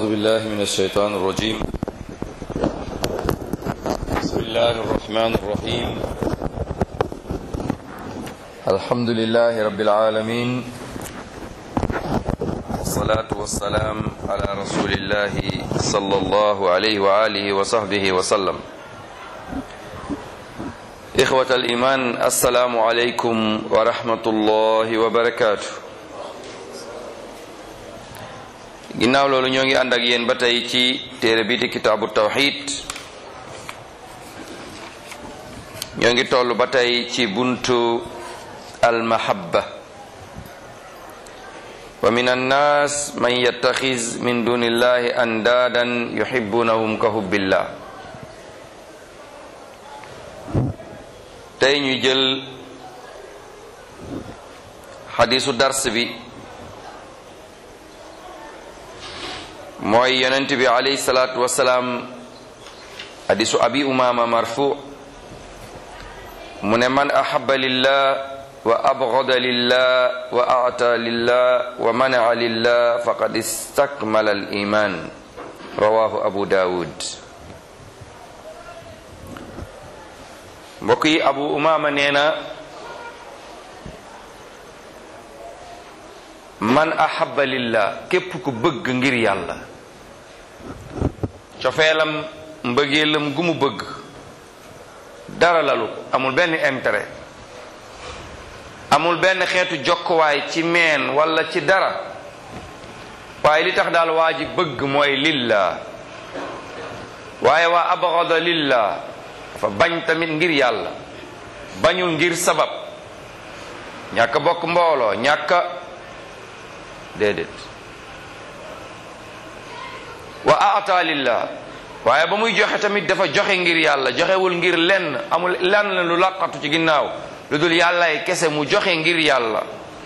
بالله من الشيطان الرجيم بسم الله الرحمن الرحيم الحمد لله رب العالمين والصلاة والسلام على رسول الله صلى الله عليه وآله وصحبه وسلم إخوة الإيمان السلام عليكم ورحمة الله وبركاته ginnaaw loolu ñoo ngi ànd ak yéen ba tey ci téere bi di kitaabu tawxid ñoo ngi toll ba tey ci buntu almahabba wa min annaas man yattaxiz min duni illahi andaadan yuhibbunahum ka hubbillah tey ñu jël xadisu dars bi mooy yonent bi alayhi salaatu wasalaam hadisu abi umama marfu mu ne man ahaba lillah wa abgada lillah wa ata lillah wa manaa lillah faqad istakmala al iman rawahu abu dawud mbokk yi abu umama nee na man ahaba lillah képp ku bëgg ngir yàlla cofeelam mbëggeelam gu mu bëgg dara lalu ko amul benn intérêt amul benn xeetu jokkuwaay ci meen wala ci dara waaye li tax daal waa ji bëgg mooy lillah waaye waa abgada lillah dafa bañ tamit ngir yàlla bañul ngir sabab ñàkk bokk mbooloo ñàkk déedéet wa aata lillah waaye ba muy joxe tamit dafa joxe ngir yàlla joxewul ngir lenn amul lenn lu laqatu ci ginnaaw lu dul yàllaay kese mu joxe ngir yàlla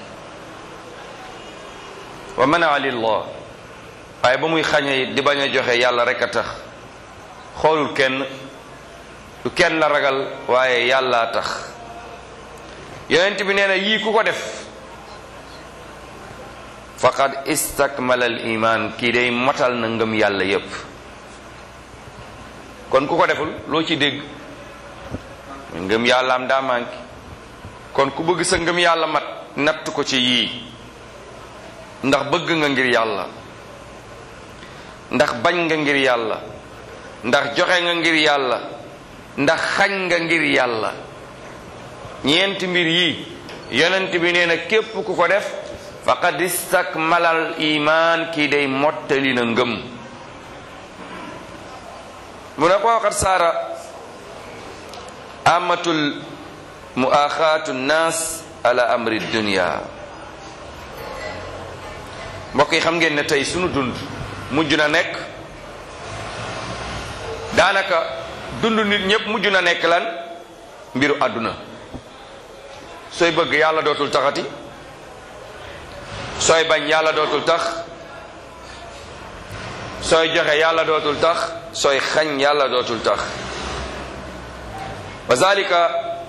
wa manaa lillah waaye ba muy xañe it di bañ a joxe yàlla rek a tax xoolul kenn du kenn la ragal waaye yàllaa tax yonent bi nee na yii ku ko def faqad istakmala al iman kii day matal na ngëm yàlla yépp kon ku ko deful loo ci dégg ngëm yàlla am daa manqué kon ku bëgg sa ngëm yàlla mat natt ko ci yii ndax bëgg nga ngir yàlla ndax bañ nga ngir yàlla ndax joxe nga ngir yàlla ndax xañ nga ngir yàlla ñeenti mbir yii yonent bi nee na képp ku ko def faqad istakmalal iman kii day mottali na ngëm mu ne ko waxat saara amatul muaxaatu nnaas ala amri dunia mbokk yi xam ngeen ne tey sunu dund mujj na nekk daanaka dund nit ñépp mujj na nekk lan mbiru àdduna sooy bëgg yàlla dootul taxati sooy bañ yàlla dootul tax sooy joxe yàlla dootul tax sooy xañ yàlla dootul tax wa zalika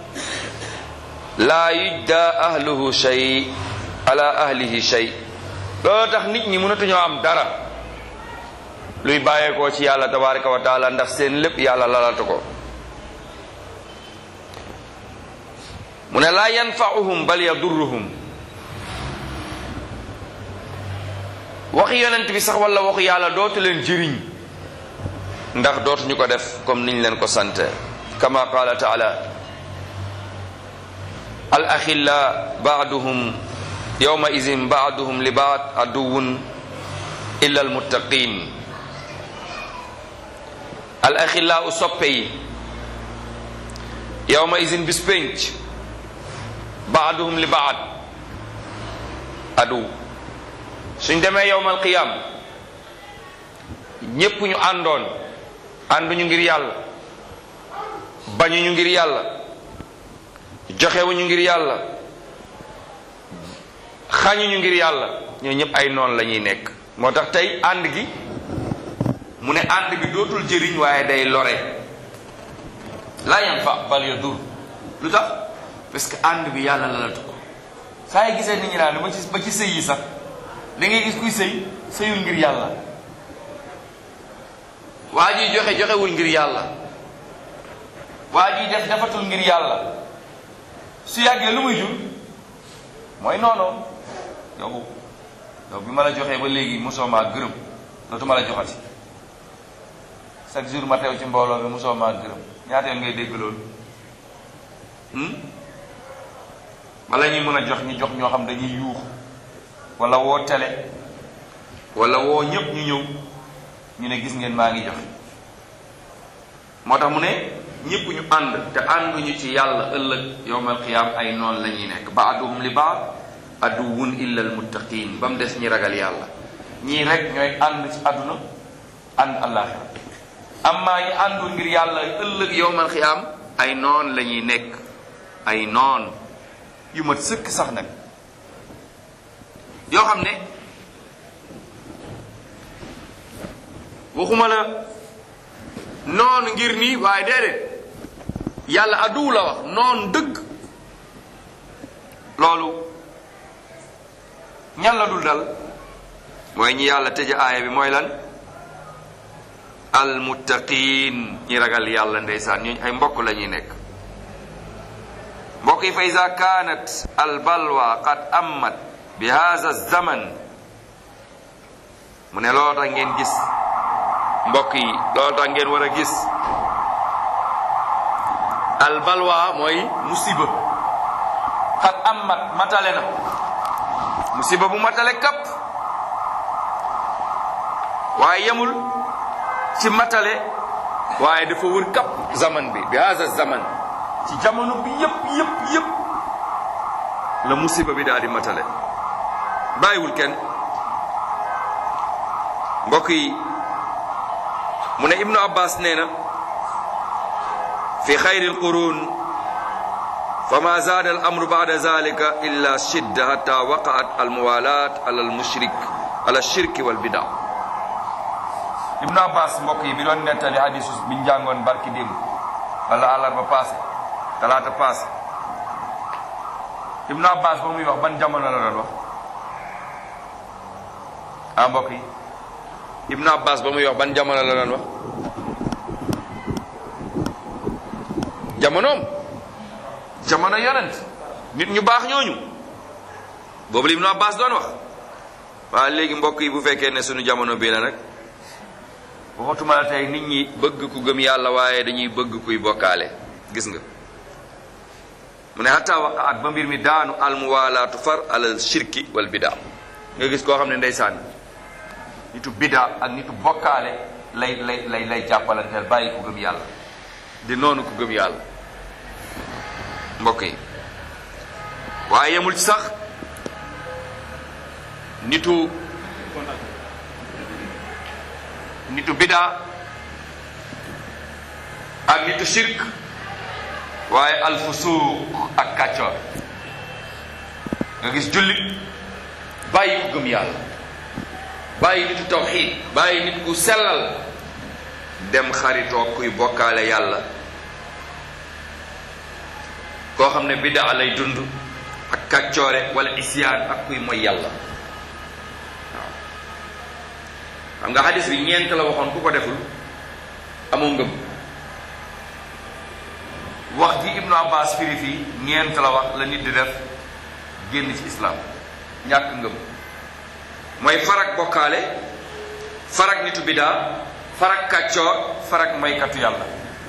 laa yujda ahluhu shay ala ahlihi shay loolu tax nit ñi mënatuñoo am dara luy bàyyeekoo ci yàlla tabaraka wa taala ndax seen lépp yàlla lalatu ko mu ne laa yanfa'uhum bal yadurruhum waxi yonent bi sax wala waxu yàlla dootu leen jëriñ ndax dootuñu ko def comme niñ leen ko sante kama qala taala al axilla baaduhum yawma izin baaduhum li baad aduwun illa al muttaqin al axilla u soppe yi yawma izin bis pénc baaduhum li baad adu suñ demee yowmal qiyam ñépp ñu àndoon ànduñu ngir yàlla bañuñu ngir yàlla joxewuñu ngir yàlla xañuñu ngir yàlla ñoo ñëpp ay noon la ñuy nekk moo tax tey ànd gi mu ne ànd bi dootul jëriñ waaye day lore la yanfa bal yadur lu tax parce que ànd bi yàlla la la ko saa yi gisee nit ñi naan ba ci ba ci sëy yi sax da ngay gis kuy sëy sëyul ngir yàlla waa ji joxe joxewul ngir yàlla waa ji def defatul ngir yàlla su yàggee lu muy jur mooy noonu yow yow bi ma la joxee ba léegi mosoo maa gërëm dootuma la joxati chaque jour ma teew ci mbooloo bi mosoo maa gërëm ñaata yoon ngay dégg loolu bala ñuy mën a jox ñu jox ñoo xam dañuy yuux wala woo télé wala woo ñépp ñu ñëw ñu ne gis ngeen maa ngi jox moo tax mu ne ñépp ñu ànd te ànduñu ci yàlla ëllëg yowmal qiyaam ay noon la ñuy nekk baaduhum li baad aduwun illa al muttaqin ba mu des ñi ragal yàlla ñii rek ñooy ànd ci àdduna ànd àllaaxira amma ñi àndul ngir yàlla ëllëg yowmal qiyaam ay noon la ñuy nekk ay noon yu mat sëkk sax nag yoo xam ne waxuma la noonu ngir nii waaye déedéet yàlla adduw la wax noonu dëgg loolu ñan la dul dal mooy ñi yàlla tëj aaya bi mooy lan almuttaqin ñi ragal yàlla ndeysaan ñooñu ay mbokk la ñuy nekk mbokk yi fa ida kaanat albalwa qad ammat bi hada zaman mu ne loolu tax ngeen gis mbokk yi loolu tax ngeen war a gis albalwa mooy musiba qad ammat matale na musiba bu matale kapp waaye yemul ci matale waaye dafa wër kapp zaman bi bi hada zaman ci jamono bi yëpp yëpp yëpp la musiba bi daal di matale bàyyiwul kenn mbokk yi mu ne ibnu abbas nee na fi xayri alqurun fama zaada al amru bada zalika illa shidda hatta waqaat almuwalat ala almushrik ala shirki walbida ibnu abbas mbokk yi bi doon nettali hadisu bi njàngoon barki démb wala àllarba passé talaata passé ibnu abbas ba muy wax ban jamono la doon wax ah mbokk yi ibnu abbas ba muy wax ban jamono la doon wax jamonoom jamono yonent nit ñu baax ñooñu boobu la ibnu abbas doon wax waaye léegi mbokk yi bu fekkee ne sunu jamono bii la nag waxatuma la tey nit ñi bëgg ku gëm yàlla waaye dañuy bëgg kuy bokkaale gis nga mu ne hatta waqaat ba mbir mi daanu almuwalaatu far alal shirki wal bidaa nga gis koo xam ne ndeysaan nitu bidaa ak nitu bokkaale lay lay lay lay jàppalanteel bàyyi ku gëm yàlla di noonu ku gëm yàlla mbokk yi waaye yemul ci sax nitu nitu bidaa ak nitu shirk waaye alfusuuq ak kàccoor nga gis jullit bàyyi ku gëm yàlla bàyyi nitu tawxiid bàyyi nit ku sellal dem xaritoo kuy bokkaale yàlla koo xam ne bidaa lay dund ak kàccoore wala isyaan ak kuy moy yàlla waaw xam nga xadis bi ñeent la waxoon ku ko deful amoo ngëm wax ji ibnu abbas firi fii ñeent la wax la nit di def génn ci islam ñàkk ngëm mooy farak bokkaale farak nitu bidaa farak kàccoor farak maykatu yàlla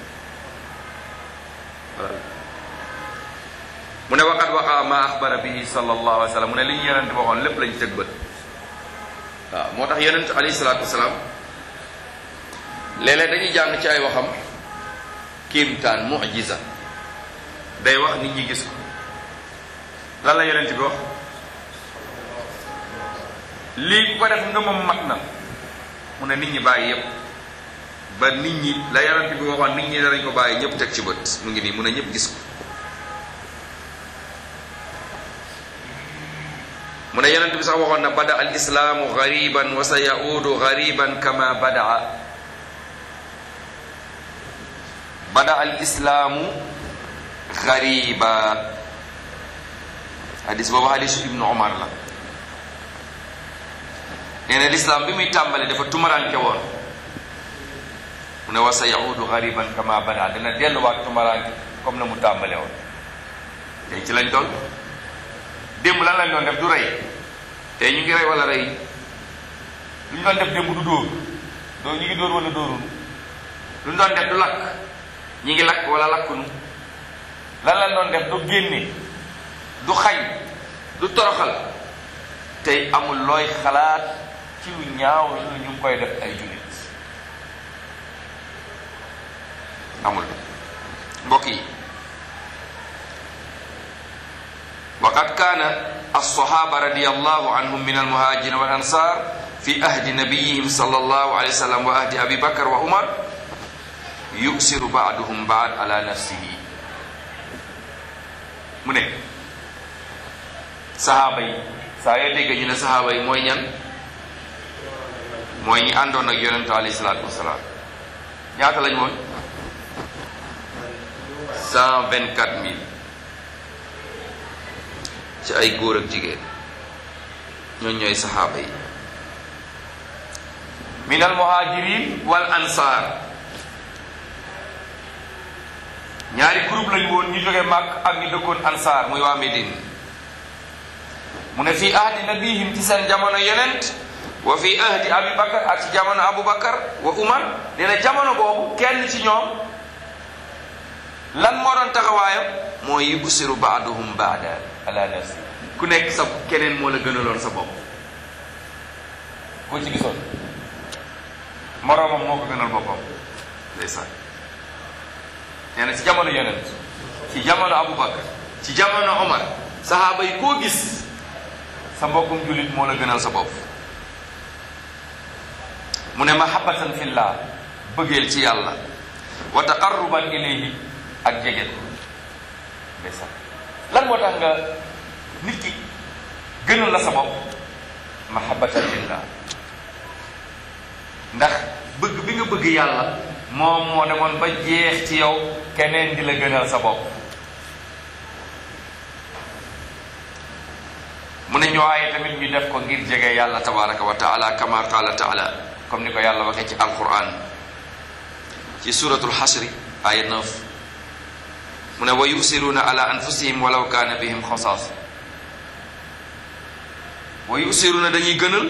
mu ne waqat waqa ma axbara bihi sallallahu alayhi wa sallam mu ne li ñu yonent waxoon lépp lañu tëg bët waaw moo tax yonent alayhi salaatu wasalaam léeg-léeg dañuy jàng ci ay waxam kéemtaan mujiza day wax nit ñi gis ko lan la yonent bi wax lii ku ko def ngëmam mat na mu ne nit ñi bàyyi yépp ba nit ñi la yonent bi waxoon nit ñi danañ ko bàyyi ñëpp teg ci bët mu ngi nii mu ne ñëpp gis ko mu ne yonent bi sax waxoon na bada al islaamu gariban wa sa yaudu gariban kama badaa bada al islaamu gariba hadis boobu hadisu ibnu omar la nee na lislaam bi muy tàmbali dafa tumaranke woon ne wa sa yaudu gariban kama bada dina delluwaat tumaraanke comme na mu tàmbale woon tey ci lañ toll démb lan lañ doon def du rey tey ñu ngi rey wala rey lu ñu doon def démb du dóor dóor ñu ngi dóor wala dóorunu lu ñu doon def du lakk ñi ngi lakk wala lakkunu lan lañ doon def du génne du xañ du toroxal tey amul looy xalaat ci lu ñaaw lu ñu ngi koy def ay jullit amul mbokk yi waqad kaana alsahaba radiallahu anhum min almuhajirin wal ansar fi ahdi nabiyihim sallallahu alayhi wa sallam wa ahdi abi bakar wa umar yusiru baaduhum baad ala nafsihi mu ne sahaaba yi saa yoo dégg ñu ne sahaaba yi mooy ñan mooy ñi àndoon ak yonentu alayhi salaatu wasalaam ñaata lañ woon cent vingt quatre mille ci ay góor ak jigéen ñooñ ñooy saxaaba yi min al muhajirin wal ansar ñaari groupe lañ woon ñu jóge màkk ak ñu dëkkoon ansar muy waa Médine mu ne fii ahdi nabihim ci seen jamono yonent wa fi ahdi abi bakar ak ci jamono abu bakar wa umar dina jamono boobu kenn ci ñoom lan moo doon taxawaayam mooy yusiru baaduhum baada ala nafsi ku nekk sa keneen moo la gënaloon sa bopp koo ci gisoon moroomam moo ko gënal boppam ndeysaan nee na ci jamono yonent ci jamono abu bakar ci jamono omar sahaaba yi koo gis sa mbokkum jullit moo la gënal sa bopp mu ne mahabbatan fillah bëggeel ci yàlla wa taqarruban ilayhi ak jege ko ndeysaan lan moo tax nga nit ki gënal la sa bopp mahabbatan fillah ndax bëgg bi nga bëgg yàlla moom moo demoon ba jeex ci yow keneen di la gënal sa bopp mu ne ñoowaye tamit ñu def ko ngir jege yàlla tabaraka wa taala kama qala taala comme ni ko yàlla waxee ci alquran ci suratul xasri aya 9 mu ne wa yusiruuna ala anfusihim walaw kaana bihim xasaas wa yusiruuna dañuy gënal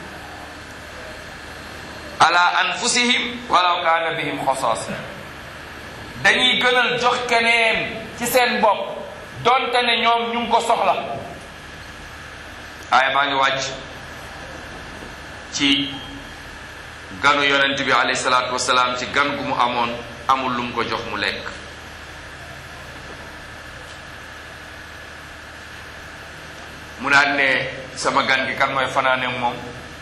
ala anfusihim walaw kaana bihim xasaas dañuy gënal jox keneen ci seen bopp donte ne ñoom ñu ngi ko soxla aaya baa ngi wàcc ci ganu yonent bi alayhi salaatu wasalaam ci gan gu mu amoon amul lu mu ko jox mu lekk mu naan ne sama gan gi kan mooy fanaane moom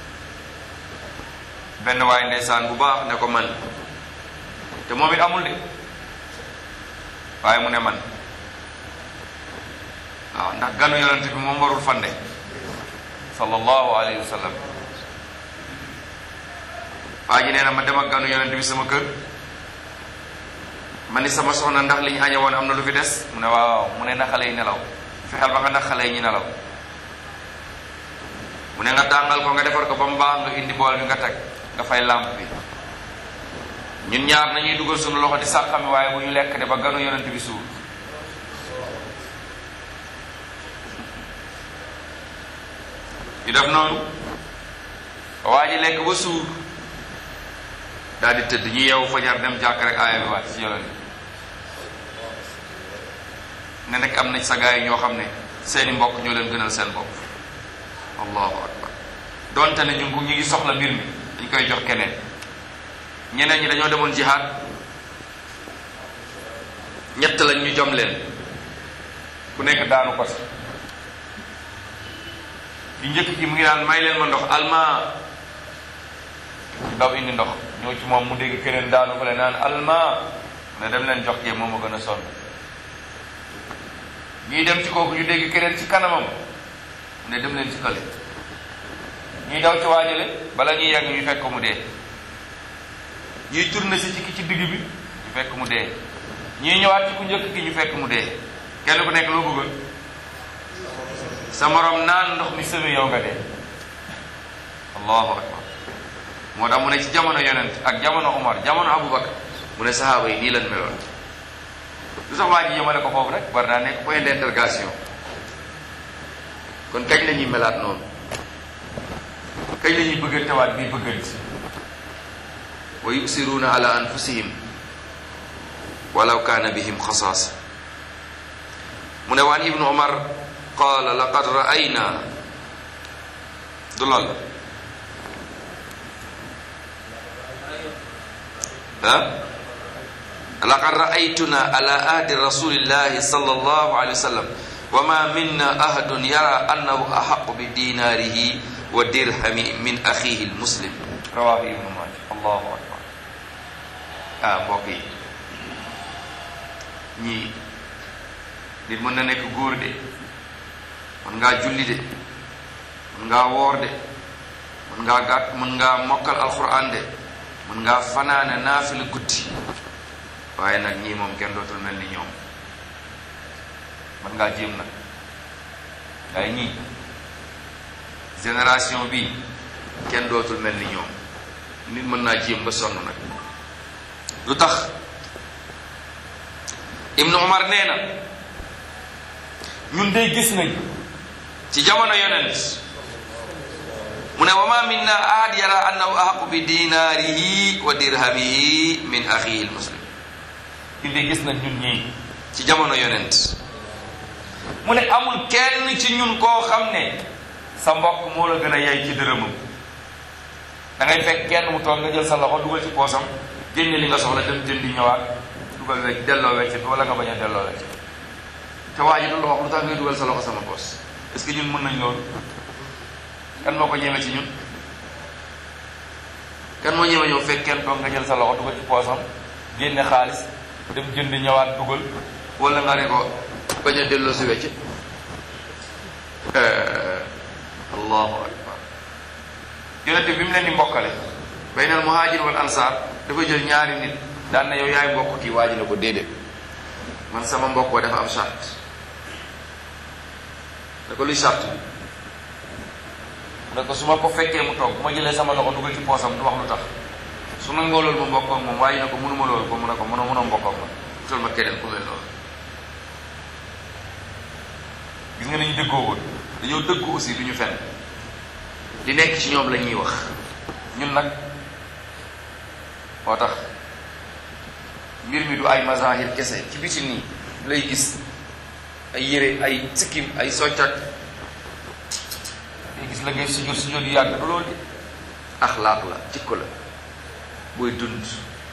benn waay ndeysaan bu baax ne ko man te moom it amul de waaye mu ne man waaw ndax ganu yonent bi moom warul fande sallallahu alayhi wa sallam waa ji nee na ma dem ak ganu yonent bi sama kër ma ni sama soxna ndax li ñu añe woon am na lu fi des mu ne waaw mu ne na xale yi nelaw fexeel ba nga ndax xale yi ñu nelaw mu ne nga tàngal ko nga defar ko ba mu baax nga indi bool bi nga teg nga fay làmp bi ñun ñaar nañuy dugal suñu loxo di sàqami waaye bu ñu lekk de ba ganu yonent bi suur ñu def noonu waa ji lekk ba suur daal di tëdd ñu yeewu fajar dem jàkk rek aaya bi wàcc ci yonent ne nag am na sa gaay yi ñoo xam ne seeni mbokk ñoo leen gënal seen bopp allahu akbar donte ne ñu ngi ñu ngi soxla mbir mi dañ koy jox keneen ñeneen ñi dañoo demoon jihaad ñett lañ ñu jom leen ku nekk daanu ko si ci njëkk ci mu ngi naan may leen ma ndox alma daw indi ndox ñëw ci moom mu dégg keneen daanu ko le naan alma ne dem leen jox kee moom a gën a sonn ñuy dem ci kooku ñu dégg keneen ci kanamam mu ne dem leen ci kële ñuy daw ci waajale bala ñuy yegg ñu fekk mu dee ñuy tourné si ci ki ci digg bi ñu fekk mu dee ñuy ñëwaat ci ku njëkk ki ñu fekk mu dee kenn ku nekk loo bëggoon sa morom naan ndox mi sëwe yow nga dee allahu akbar moo tax mu ne ci jamono yonent ak jamono Omar jamono Aboubacar mu ne sahaaba yi nii lan meloon lu sax waa ji yemale ko foofu rek war naa nekk point d'interrogation kon kañ la ñuy melaat noonu kañ la ñuy bëggantewaat bii bëggante wa yusiruuna ala anfusihim walaw kaana bihim xasaasa mu ne waan ibnu omar qaala laqad ra'ayna du lool ah laqad ra'aytuna ala ahdi rasulillahi sallallahu alayhi wa sallam wa ma minna ahadun yara annahu ahaqu bi dinaarihi wa dirhami min axihi almuslim rawahu ibnu maaja allahu akbar ah mbokk yi ñii nit mën na nekk góor de mën ngaa julli de mën ngaa woor de mën ngaa gàtt mën ngaa mokkal alquran de mën ngaa fanaane naafila guddi waaye nag ñii moom kenn dootul mel ni ñoom mën ngaa jéem nag waaye ñii génération bi kenn dootul mel ni ñoom nit mën naa jéem ba sonn nag lu tax ibnu umar nee na ñun day gis nañ ci jamono yonent mu ne wa ma minna ahad yara annahu ahaqu bi dinaarihi wa dirhamihi min axihi lmuslim ñun day gis nañ ñun ñii ci jamono yonent mu ne amul kenn ci ñun koo xam ne sa mbokk moo la gën a yay ci dërëmam da ngay fekk kenn mu toog nga jël sa loxo dugal ci poosam génne li nga soxla dem jëndi ñëwaat dugal wecc delloo wecc bi wala nga bañ a delloo wecc te waa ji du la wax lu tax ngay dugal sa loxo sama poos est-ce que ñun mën nañ loolu kan moo ko ñeme ci ñun kan moo ñeme ñëw fekk kenn toog nga jël sa loxo dugal ci poosam génne xaalis dem jënd ñëwaat dugal wala nga ne ko bañ a delloo si wecc allahu akbar yonente bi mu leen di mbokkale baynal muhajir wal ansar dafa jël ñaari nit daan na yow yaay mbokk kii waa ji ne ko déedéet man sama mbokkoo dafa am charte ne ko luy charte bi ne ko su ma ko fekkee mu toog bu ma jëlee sama loxo dugal ci poosam du wax lu tax su nangoo loolu ma mbokkoog moom waaye ne ko mënuma loolu ko mu ne ko mënoo mënoo mbokkoog ma utal ma keneen ku mel noonu gis nga nañu dëggoo woon dañoo dëggu aussi du ñu fen li nekk ci ñoom la ñuy wax ñun nag moo tax mbir mi du ay mazahir kese ci biti nii lay gis ay yére ay sikkim ay soccat day gis la ngay sujjóot sujjóot yu yàgg du loolu di axlaaq la jikko la booy dund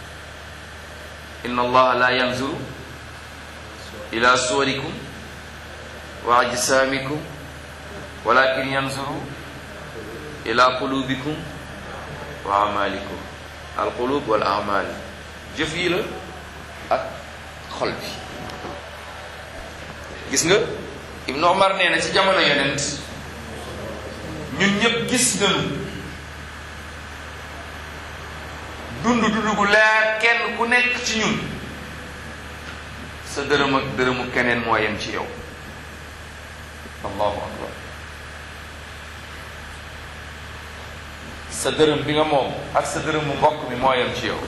inna allaha la yanzuru ila suwarikum wa ajsamikum walakin yanzuru ila qulubikum wa amalikum al qulub wal amal jëf yi la ak xol bi gis nga Ibnu Omar nee na ci jamono yonent ñun ñëpp gis nañu dund dund gu leer kenn ku nekk ci ñun sa dërëm ak dërëmu keneen moo yem ci yow allahu akbar sa dërëm bi nga moom ak sa dërëmu mbokk mi moo yem ci yow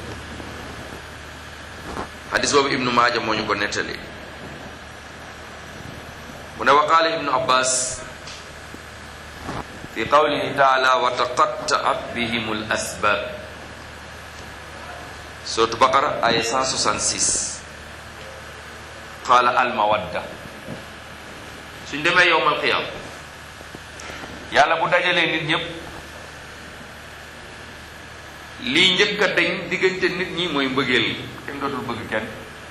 xadis boobu ibnu maaja moo ñu ko nettali mu ne wa qaala ibnu abbas fi qawlihi taala wa taqattaat bihim al asbab suratu baqara aya 166 qaala al mawadda suñ demee yowmal qiyam yàlla bu dajalee nit ñëpp lii njëkk a dañ diggante nit ñi mooy mbëggeel kenn dootul bëgg kenn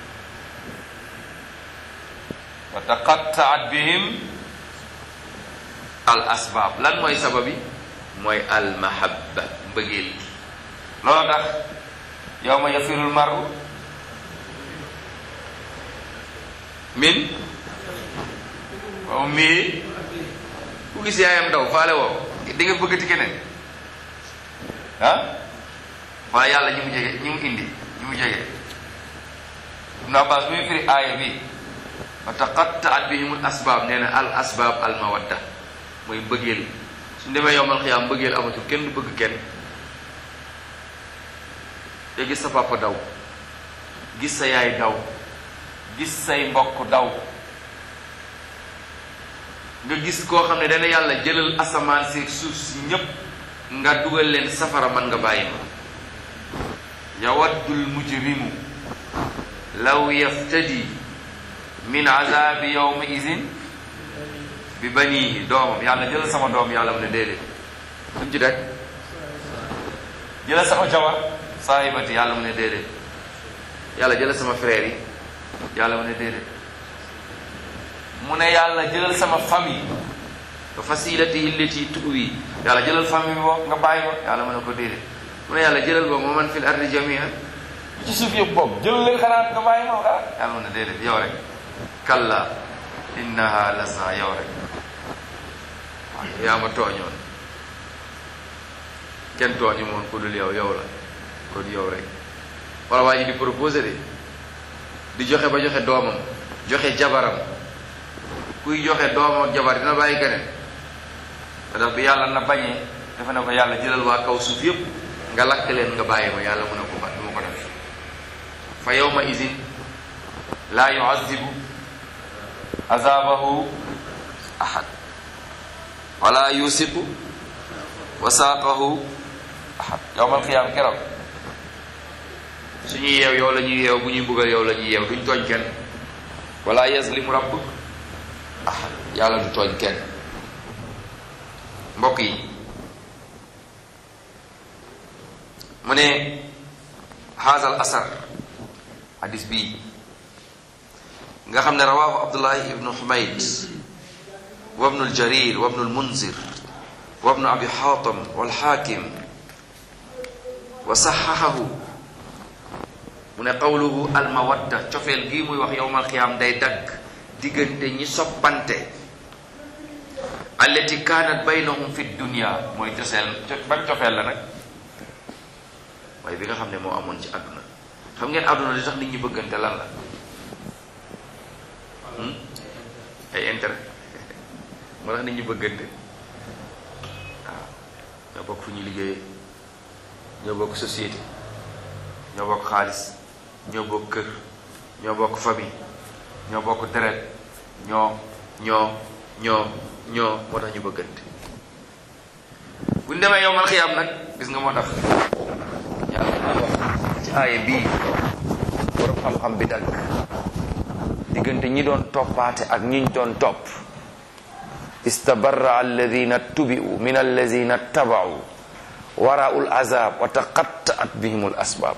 wa taqattaat bihim al asbaab lan mooy sababi mooy al mahabba mbëggeel gi loolu tax yawma yafirul maru min wa ummihi ku gis yaayam daw faale woo di nga bëggati keneen ah wala yàlla ñi mu jege ñi mu indi ñi mu jege ibnu abbas muy firi aaya bi wa taqattaat bihimul asbaab nee na al asbaab al mawadda mooy mbëggeel suñ demee yowmal xiyaam mbëggeel amatul kenn du bëgg kenn nga gis sa papa daw gis sa yaay daw gis say mbokk daw nga gis koo xam ne dana yàlla jëlal asamaan si suuf si ñépp nga dugal leen safara man nga bàyyi ma yawaddul mujrimu law yaftadi min azabi yawma izin bi banihi doomam yàlla jëlal sama doom yàlla mu ne déedéet suñ ci rek jëlal sama jabar saahibati yàlla mu ne déedéet yàlla jëlal sama frère yi yàlla mu ne déedéet mu ne yàlla jëlal sama famille wa fasilati illati tuwi yàlla jëlal famille bi boobu nga bàyyi ko yàlla mu ne ko déedéet mu ne yàlla jëlal boobu ma man fil ardi jamian ci suuf yëpp boobu jëlal leen xalaat nga bàyyi ma xalaat yàlla mu ne déedéet yow rek kalla innaha lasa yow rek waaw yaa ma tooñoon kenn tooñu moon ku dul yow yow la kon yow rek wala waa ji di proposé de di joxe ba joxe doomam joxe jabaram kuy joxe doomam ak jabar dina bàyyi keneen ndax bi yàlla na bañee dafa ne ko yàlla jëlal waa kaw suuf yépp nga lakk leen nga bàyyi ma yàlla mu ne ko ba du ma ko def fa yawma izin laa yuazibu azabahu ahad wala yusiqu wasaaqahu ahad yawmal qiyaam keroog suñuy yeew yow la ñuy yeew bu ñuy buggal yow la ñuy yeew duñ tooñ kenn wala yazlimu rabbuk ahad yàlla du tooñ kenn mbokk yi mu ne haazal asar hadis bii nga xam ne rawaahu abdullahi ibnu humayd wa ibnu aljarir wa ibnu almunzir wa ibnu abi xaatam walxaakim wa saxaxahu mu ne qawluhu almawadda cofeel gii muy wax yowmal qiyaam day dagg diggante ñi soppante allati kaanat baynahum fi dunia mooy coseel ban cofeel la nag waaye bi nga xam ne moo amoon ci àdduna xam ngeen àdduna li tax nit ñi bëggante lan la ay intérêt moo tax nit ñi bëggante waaw ñoo bokk fu ñu liggéeyee ñoo bokk société ñoo bokk xaalis ñoo bokk kër ñoo bokk famille ñoo bokk deret ñoo ñoo ñoo ñoo moo tax ñu bëggante bu ñu demee yowmal xiyaam nag gis nga moo tax yàlla naa wax ci aaya bii borom xam-xam bi dagg diggante ñi doon toppaate ak ñiñ doon topp istabarra alladina tubi'u min alladina taba'u waraa'ul azab wa taqatta'at bihimul asbab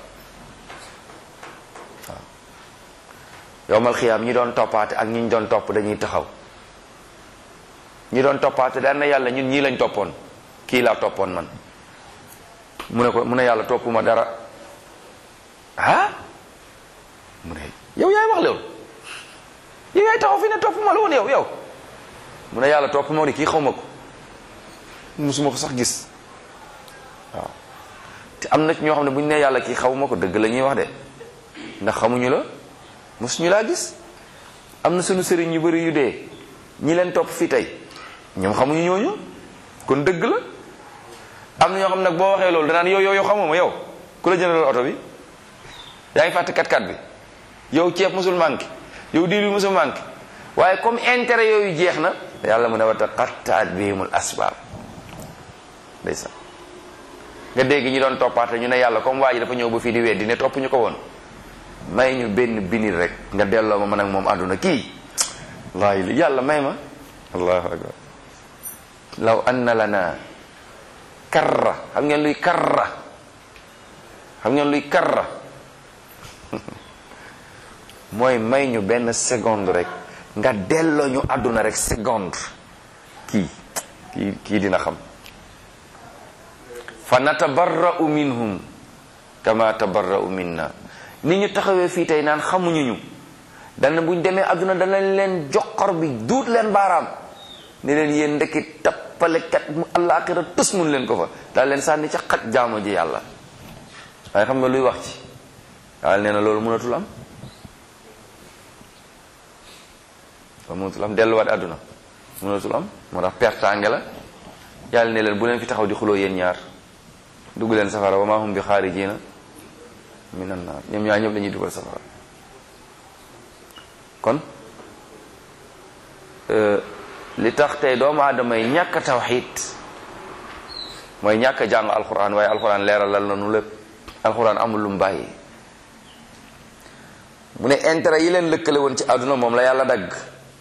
waaw yowmal xiyaam ñi doon toppaate ak ñiñ doon topp dañuy taxaw ñi doon toppaate daan na yàlla ñun ñii lañ toppoon kii laa toppoon man mu ne ko mu ne yàlla toppuma dara ah mu ne yow yaay wax loolu yow yaay taxaw fi ne toppuma la woon yow yow mu ne yàlla toppuma ni kii xaw ma ko musuma ko sax gis waaw te am na ci ñoo xam ne bu ñu nee yàlla kii xaw ma ko dëgg la ñuy wax de ndax xamuñu la mosuñu laa gis am na sunu sëriñ yu bari yu dee ñi leen topp fii tey ñoom xamuñu ñooñu kon dëgg la am na ñoo xam nag boo waxee loolu danaan yow yow yow xamoo ma yow ku la jëndal oto bi yaa ngi fàtte kat-kat bi yow ceeb musul manqué yow diir bi musul manqué waaye comme intérêt yooyu jeex na yàlla mu ne wa taqattaat bihimul asbaab ndeysaan nga dégg ñi doon toppaate ñu ne yàlla comme waa ji dafa ñëw ba fii di weddi ne topp ñu ko woon may ñu benn binir rek nga delloo ma man ak moom àdduna kii wallaahi yàlla may ma allahu akbar law anna lana karra xam ngeen luy karra xam ngeen luy karra mooy may ñu benn seconde rek nga delloo ñu àdduna rek seconde kii kii kii dina xam fa natabarra'u minhum kama tabarra'u minna ni ñu taxawee fii tey naan xamuñu ñu dana buñ demee àdduna danañ leen joxor bi duut leen baaraam ni leen yéen ndekki tappalekat mu àllaaxira tus mun leen ko fa daal leen sànni ca xaj jaamu ji yàlla waaye xam nga luy wax ci yàlla nee na loolu mënatul am loolu mënatul am delluwaat àdduna mënatul am moo tax pertaange la yàlla ne leen bu leen fi taxaw di xuloo yéen ñaar dugg leen safara wa ma hum bi xaarijina minan naar ñoom ñaar ñëpp dañuy dugal safara kon li tax tey doomu aadama yi ñàkk a tawxiid mooy ñàkk a jàng alquran waaye alquran leeralal na nu lépp alquran amul lu mu bàyyi mu ne intérêt yi leen lëkkale woon ci àdduna moom la yàlla dagg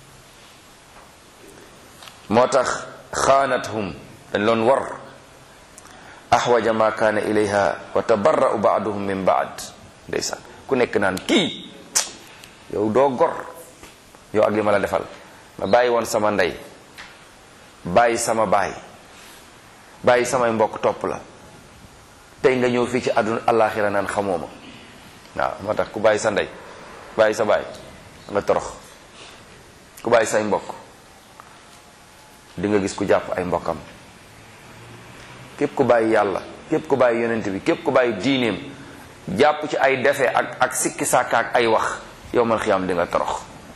moo tax xaanathum dañ loon war axwaja ma kaana ilayha wa tabarra'u baaduhum min baad ndeysaan ku nekk naan kii yow doo gor yow ak li ma la defal ma bàyyi woon sama ndey bàyyi sama baay bàyyi samay mbokk topp la tey nga ñëw fii ci àdduna àllaaxira naan xamoo ma waaw moo tax ku bàyyi sa ndey bàyyi sa baay nga torox ku bàyyi say mbokk di nga gis ku jàpp ay mbokkam képp ku bàyyi yàlla képp ku bàyyi yonent bi képp ku bàyyi diineem jàpp ci ay defe ak ak sikki sàkka ak ay wax yow mal xiyaam di nga torox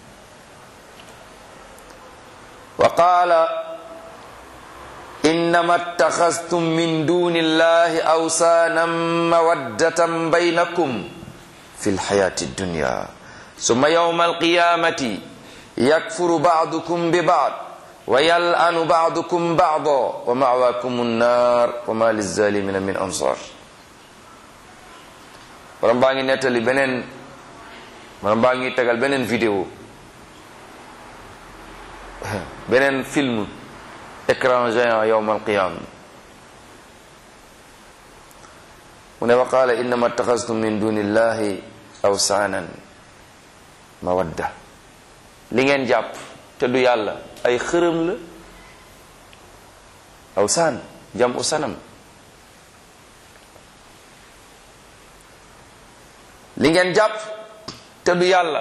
wa qaala innama ittaxastum min duni illahi awsaanan mawaddatan baynakum fi lxayaati dunya summa yawma alqiyamati yakfuru baadukum bi baad wa yal'anu baadukum baada wa ma'waakum annaar wa ma lizzalimina min ansar borom baa ngi nettali beneen borom baa ngi tegal beneen vidéo beneen film écran géant yawm alqiyama mu ne wa qaala innama ittaxastum min duni illahi awsaanan mawadda li ngeen jàpp te du yàlla ay xërëm la awsaan jam u sanam li ngeen jàpp te du yàlla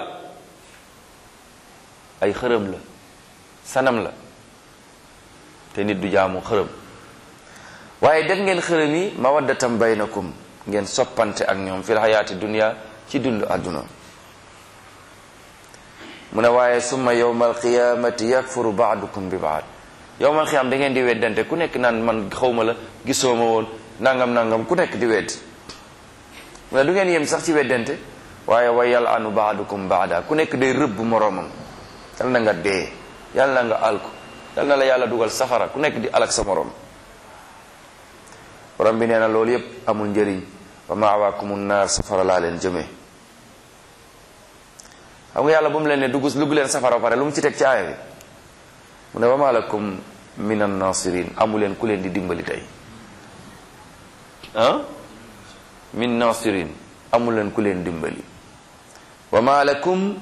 ay xërëm la sanam la te nit du jaamu xërëm waaye def ngeen xërëm yi mawaddatam baynakum ngeen soppante ak ñoom fil xayaati dunia ci dund àdduna mu ne waaye summa yowma alqiyamati yakfuru baadukum bi baad yowmal qiyam da ngeen di weddante ku nekk naan man xawma la gisoo ma woon nangam nangam ku nekk di wedd mu ne du ngeen yem sax ci weddante waaye wa yal anu baadukum baada ku nekk day rëbb moroomam yal na nga dee yal na nga alku yal na la yàlla dugal safara ku nekk di alak sa moroom borom bi nee na loolu yépp amul njëriñ wa maawaakumu naar safara laa leen jëmee xam nga yàlla bu mu leen ne dugg dugg leen safara ba pare lu mu ci teg ci aaya bi mu ne wa maa lakum min an nasirin amu leen ku leen di dimbali tey ah min nasirin amu leen ku leen dimbali wa maa lakum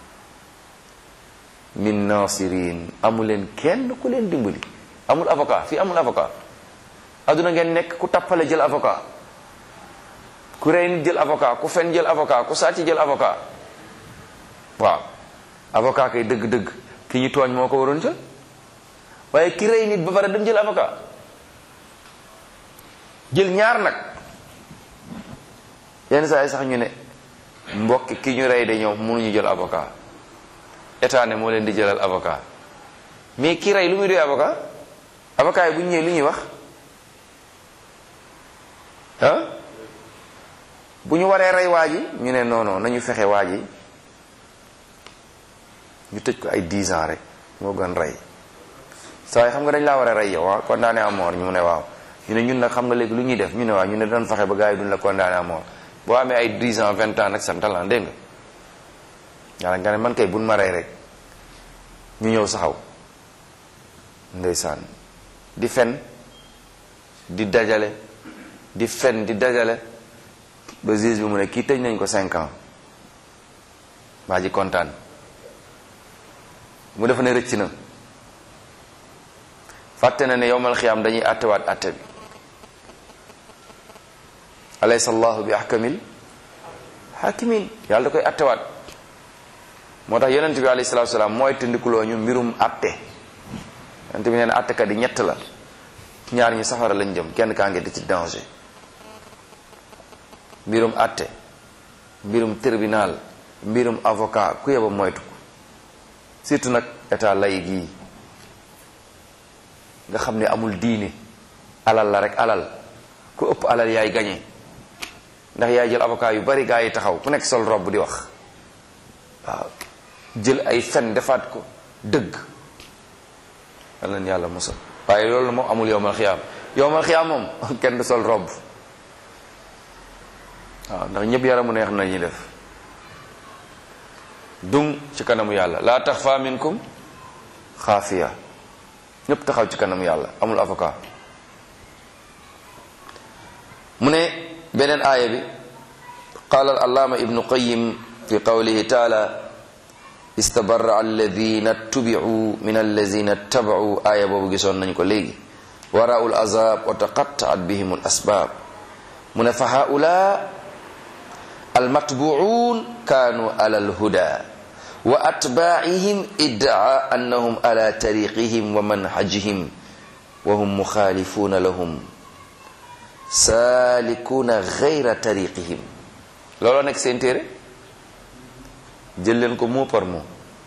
min nasirin amu leen kenn ku leen dimbali amul avocat fii amul avocat adduna ngeen nekk ku tappale jël avocat ku rey nit jël avocat ku fen jël avocat ku sàcc jël avocat waaw avocat kay dëgg-dëgg ki ñu tooñ moo ko waroon jël waaye ki rey nit ba pare dem jël avocat jël ñaar nag yenn saa yi sax ñu ne mbokki ki ñu rey de ñoom mënuñu jël avocat état ne moo leen di jëlal avocat mais ki rey lu muy doy avocat avocat yi bu ñu ñëwee lu ñuy wax ah bu ñu waree rey waa ji ñu ne non non nañu fexe waa ji ñu tëj ko ay 10 ans rek moo gën rey saa yi xam nga dañ laa war a rey yow waaw condamné à mort ñu ne waaw ñu ne ñun nag xam nga léegi lu ñuy def ñu ne waaw ñu ne doon fexe ba gars yi duñ la condamné à mort boo amee ay 10 ans 20 ans nag santalan dégg nga yàlla nga ne man kay buñ ma rey rek ñu ñëw saxaw ndeysaan di fen di dajale di fen di dajale ba juge bi mu ne kii tëj nañ ko 5 ans waa ji kontaan mu defa ne rëcc na fàtte na ne yowmal xiyaam dañuy àttewaat àtte bi alaysa allahu bi ahkamil hakimin yàlla da koy àttewaat moo tax yonent bi alayhi salatu salaam mooy tëndikuloo ñu mbirum àtte yonent bi nee na àttekat yi ñett la ñaar ñi safara lañ jëm kenn kaa ngi di ci danger mbirum àtte mbirum tribunal mbirum avocat ku yeba moytu ko surtout nag état lay gii nga xam ne amul diine alal la rek alal ku ëpp alal yaay gañe ndax yaay jël avocat yu bari gaa yi taxaw ku nekk sol robb di wax waaw jël ay fen defaat ko dëgg yal na yàlla musal waaye loolu moom amul yowmal xiyaam yowmal xiyaam moom kenn du sol robb waaw ndax ñëpp yaramu neex na ñuy def dung ci kanamu yàlla laa taxfa minkum xaafiya ñëpp taxaw ci kanamu yàlla amul avocat mu ne beneen aaya bi qaala al allaama ibnu qayim fi qawlihi taala istabarra alladina tubicuu min alladina tabacuu aaya boobu gisoon nañ ko léegi waraau lazab wa taqattaat bihim al asbaab mu ne fa haula almatbuun kaanu ala alhuda wa atbaacihim iddaa annahum ala tariqihim wa manhajihim wa hum muxaalifuuna lahum saalikuuna gayra tariqihim looloo nekk seen téere jël leen ko mot par mot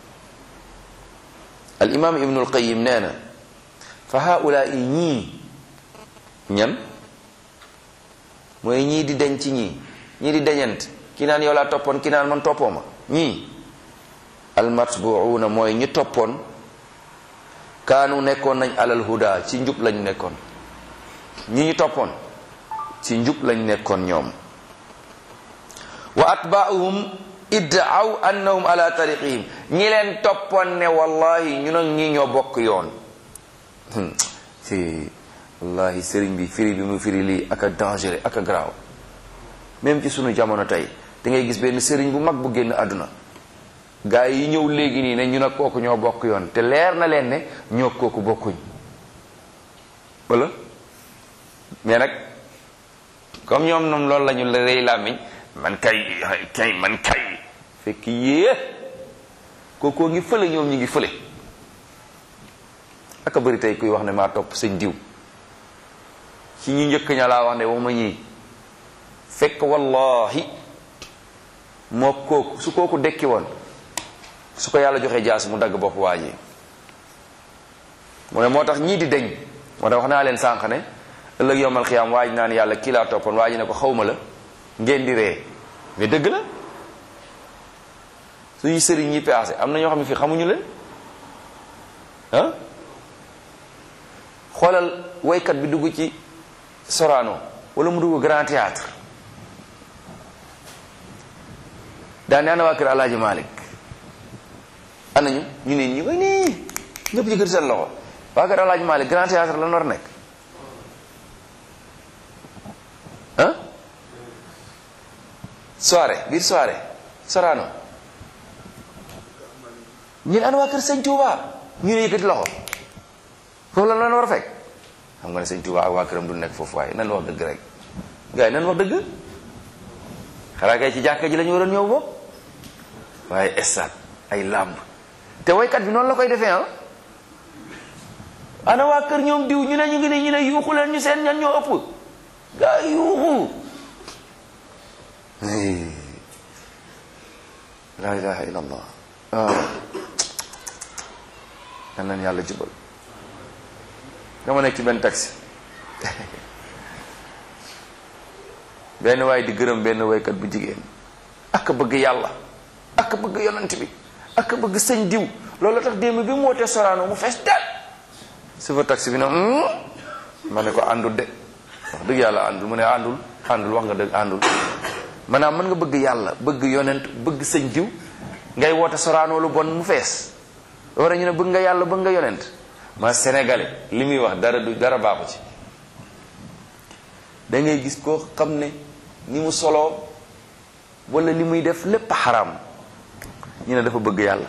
al imam ibnu alqayim nee na fa haulaa i ñii ñan mooy ñii di deñ ci ñii ñii di deñant ki naan yow laa toppoon ki naan man toppoo ma ñii almatbuuna mooy ñi toppoon kaanu nekkoon nañ alal huda ci njub lañ nekkoon ñi ñu toppoon ci njub lañ nekkoon ñoom wa atbaauhum iddaaw annahum ala tariqihim ñi leen toppoon ne wallahi ñu nag ñi ñoo bokk yoon ci wallahi sëriñ bi firi bi mu firi lii ak a dangereux ak a garaaw même ci sunu jamono tey da ngay gis benn sëriñ bu mag bu génn àdduna gaa yi ñëw léegi nii ne ñu nag kooku ñoo bokk yoon te leer na leen ne ñoo kooku bokkuñ wala mais nag comme ñoom ñoom loolu la ñu la rëy làmmiñ man kay kay man kay fekk yée kookoo ngi fële ñoom ñu ngi fële aka bëri tey kuy wax ne maa topp sëñ diw ci ñu njëkk ña laa wax ne waxuma ñii fekk wallahi moo kooku su kooku dekki woon su ko yàlla joxee jaas mu dagg bopp waa ji mu ne moo tax ñii di deñ moo tax wax naa leen sànq ne ëllëg yowmal xiyaam waa ji naan yàlla kii laa toppoon waa ji ne ko xawma la ngeen di ree mais dëgg la suñu sëriñ ñi paase am na ñoo xam ne fii xamuñu leen ah xoolal woykat bi dugg ci Sorano wala mu dugg Grand Théâtre daan ne ana waa kër Alaaji Malik ana ñu ñu ne ñi way nii ñëpp yëkkati seen loxo waa kër Alaaji Malik Grand Théâtre la nar nekk ah soirée biir soirée Sorano ñu ne ana waa kër Sëñ Touba ñu ne yëkkati loxo foofu la lan war a fekk xam nga ne Sëñ Touba ak waa këram du nekk foofu waaye nan wax dëgg rek gars yi nan wax dëgg xanaa kay ci jàkka ji la ñu waroon ñëw bopp waaye estat ay làmb te woykat bi noonu la koy defee ah ana waa kër ñoom diw ñu ne ñu ngi ne ñu ne yuuxu leen ñu seen ñan ñoo ëpp gaa yuuxu la ilaha illa allah yan nañ yàlla jubal dama nekk ci benn taxi benn waay di gërëm benn waykat bu jigéen ak bëgg yàlla ak bëgg yonent bi ak bëgg sëñ diw loolu tax démb bi mu wootee Sorano mu fees del chauffeur taxi bi na ma ne ko àndul de wax dëgg yàlla àndul mu ne àndul àndul wax nga dëgg àndul maanaam mën nga bëgg yàlla bëgg yonent bëgg sëñ diw ngay woote Sorano lu bon mu fees war a ñu ne bëgg nga yàlla bëgg nga yonent ma sénégalais li muy wax dara du dara baaxu ci da ngay gis koo xam ne ni mu soloo wala li muy def lépp xaram ñu ne dafa bëgg yàlla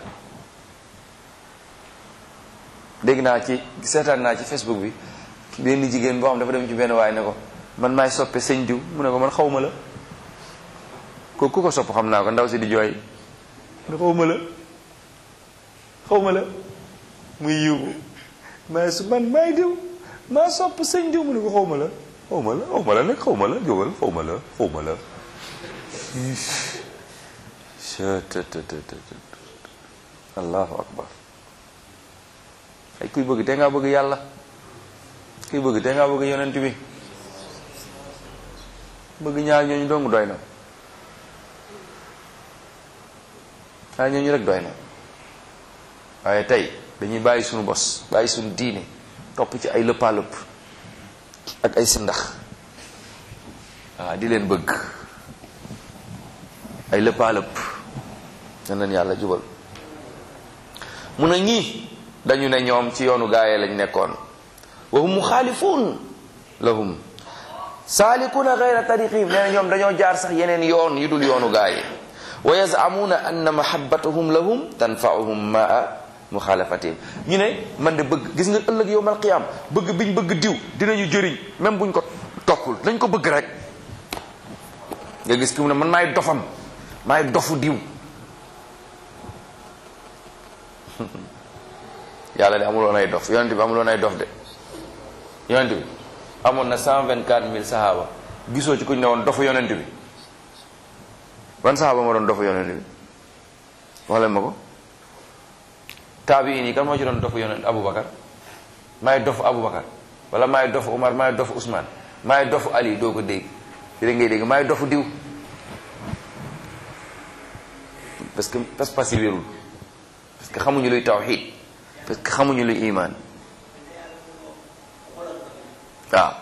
dégg naa ci seetaan naa ci facebook bi benn jigéen boo xam dafa dem ci benn waay ne ko man maay soppe sëñ diw mu ne ko man xawma la ko ku ko sopp xam naa ko ndaw si di jooy ne xawma la xawma la muy yuuxu maa su man maay diw maa sopp sëñ diw mu ne ko xawma la xawma la xawma la nag xawma la jógal xawma la xawma la allahu akbar ay kuy bëgg te ngaa bëgg yàlla kuy bëgg te ngaa bëgg yonent bi bëgg ñaar ñooñu dong doy na ñaar ñooñu rek doy na waaye tey dañuy bàyyi suñu bos bàyyi suñu diine topp ci ay lëppaalëpp ak ay sindax waaw di leen bëgg ay lëppaalëpp na leen yàlla jubal mun a ñii dañu ne ñoom ci yoonu gaayee lañ nekkoon wa hum muxaalifuun lahum saalikuna gayra tariqihim nee na ñoom dañoo jaar sax yeneen yoon yu dul yoonu gaaye wa yazamuuna anna mahabbatahum lahum tanfauhum maa muxaalafatihim ñu ne man de bëgg gis nga ëllëg yowmal qiyaam bëgg biñ bëgg diw dinañu jëriñ même buñ ko toppul dañ ko bëgg rek nga gis ki mu ne man maay dofam maay dofu diw yàlla de amuloon ay dof yonent bi amuloon ay dof de yonent bi amoon na cent vingt quatre mille sahaaba gisoo ci kuñ ne woon dofu yonent bi ban sahaaba ma doon dofu yonent bi wax leen ma ko taabiin yi kan moo ci doon dofu yonent aboubacar maay dofu aboubacar wala maay dofu omar maay dofu ousmane maay dofu ali doo ko dégg di da ngay dégg maay dofu diw parce que pas-pas yi wérul parce que xamuñu luy tawxid parce que xamuñu luy iman waaw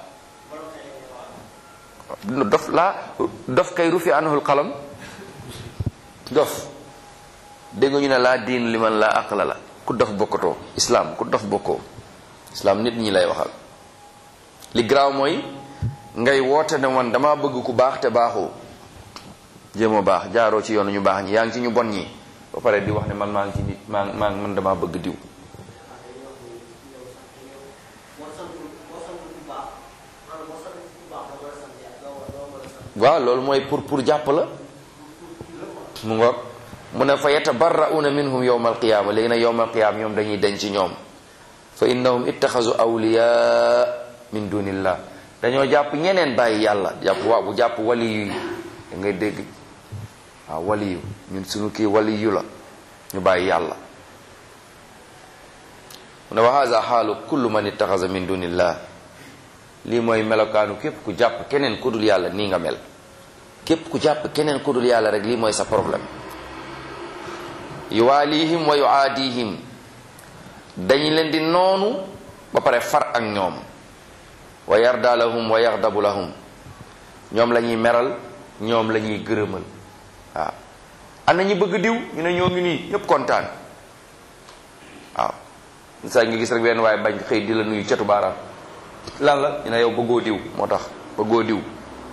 dof laa dof kay rufi anhul qalam dof dégg ñu ne laa diin li man laa aqla la ku dof bokkatoo islam ku dof bokkoo islam nit ñi lay waxal li garaaw mooy ngay woote ne man dama bëgg ku baax te baaxoo jéemoo baax jaaroo ci yoonu ñu baax ñi yaa ngi ci ñu bon ñi ba pare di wax ne man maa ngi ci nit maa maa man dama bëgg diw waaw loolu mooy pour pour jàpp la mu ngoog mu ne fa yatabarrauna minhum yowma alqiyama léegi nag yowma alqiyama ñoom dañuy denc ci ñoom fa innahum ittaxasu awliya min dunillah dañoo jàpp ñeneen bàyyi yàlla jàpp waaw bu jàpp waliyu yi da ngay dégg waaw waliyu ñun suñu kii waliyu la ñu bàyyi yàlla mu ne wa hada xaalu kullu man ittaxasa min dunillah lii mooy melokaanu képp ku jàpp keneen ku dul yàlla nii nga mel képp ku jàpp keneen ku dul yàlla rek lii mooy sa problème yuwaalihim wa yuaadihim dañu leen di noonu ba pare far ak ñoom wa yarda lahum wa yaxdabu lahum ñoom la ñuy meral ñoom la ñuy gërëmal waaw am na ñu bëgg diw ñu ne ñoo ngi nii ñëpp kontaan waaw saa nga gis rek benn waaye bañ xëy di la nuyu catu baaraam lan la ñu ne yow bëggoo diw moo tax bëggoo diw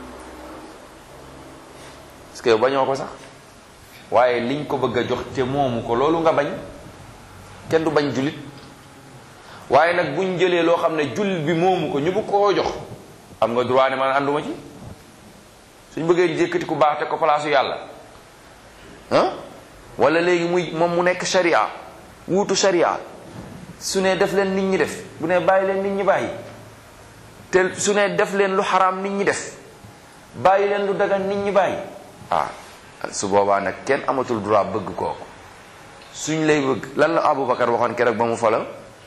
parce que yow bañoo ko sax waaye liñ ko bëgg a jox te moomu ko loolu nga bañ kenn du bañ jullit waaye nag buñ jëlee loo xam ne jullit bi moomu ko ñu bëgg koo jox am nga droit ne man ànduma ci suñ bëggee jékkati ku baax te ko palaasu yàlla ah wala léegi muy moom mu nekk sharia wuutu sharia su ne def leen nit ñi def bu ne bàyyi leen nit ñi bàyyi te su ne def leen lu xaraam nit ñi def bàyyi leen lu dagan nit ñi bàyyi ah su boobaa nag kenn amatul droit bëgg kooku suñ lay bëgg lan la Aboubacar waxoon keroog ba mu fala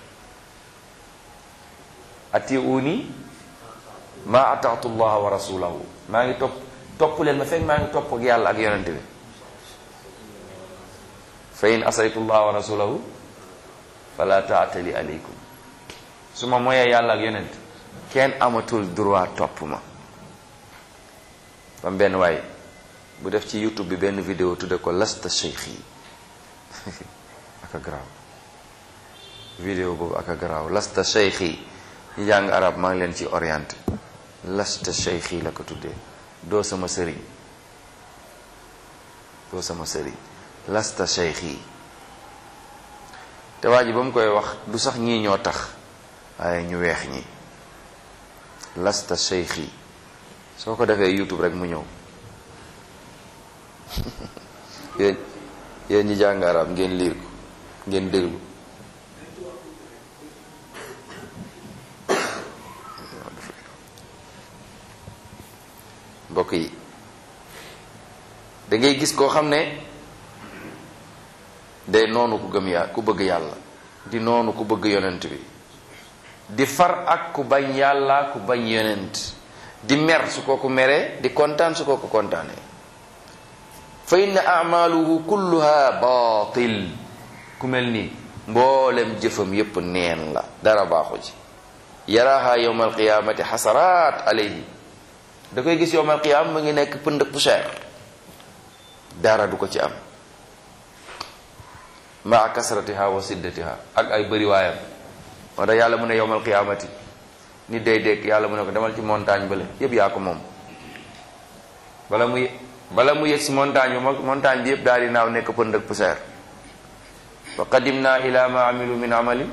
atiuni ma ataatu llaha wa rasulahu maa ngi topp topp leen ma fekk maa ngi topp ak yàlla ak yonente bi fa in asaytu llaha wa rasulahu fala taatali aleykum su ma moyee yàlla ak yonent kenn amatul droit topp ma bam benn waay bu def ci youtube bi benn vidéo tudde ko lasta cheikh yi aka garaaw vidéo boobu aka garaaw lasta cheikh yi ñi jàng arab maa ngi leen ci orienté lasta cheikh yi la ko tuddee doo sama sëriñ doo sama sëriñ lasta cheikh yi te waa ji ba mu koy wax du sax ñii ñoo tax waaye ñu weex ñi lasta cheikh yi soo ko defee youtube rek mu ñëw yéen yéen ñi jàng arab ngeen liir ko ngeen déglu mbokk yi da ngay gis koo xam ne day noonu ku gëm yàlla ku bëgg yàlla di noonu ku bëgg yonent bi di far ak ku bañ yàlla ku bañ yonent di mer su kooku meree di kontaan su kooku kontaanee fa inna amaluhu kulluha batil ku mel nii mboolem jëfam yépp neen la dara baaxu ci yaraha yowma alqiyamati xasaraat alayhi da koy gis yowma alqiyama mu ngi nekk pënd poussière dara du ko ci am maa kasratiha wa siddatiha ak ay bëri waayam moo tax yàlla mu ne yowmal qiyamati nit day dégg yàlla mu ne ko demal ci montagne bale yépp yaa ko moom bala muy bala mu yegg si montagne bi montagne bi yépp daal di naaw nekk pënd ak poussière wa qadimna ila ma amilu min amalin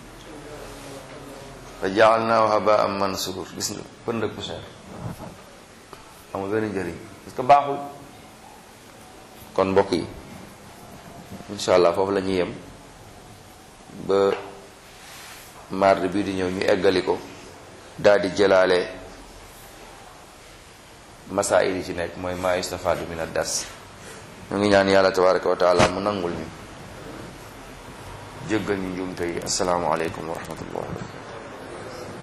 fa jaalnaahu habaan mansuur gis nga pënd ak poussière amul benn njëriñ parce que baaxul kon mbokk yi incha allah foofu la ñuy yem ba mardi bii di ñëw ñu eggali ko daal di jëlaale masaayil yi ci nekk mooy maa yustafaadu min ad-dars ñu ngi ñaan yàlla tabaraka wa taala mu nangul ñu jéggal ñu njuumte yi assalaamu aleykum wa rahmatullah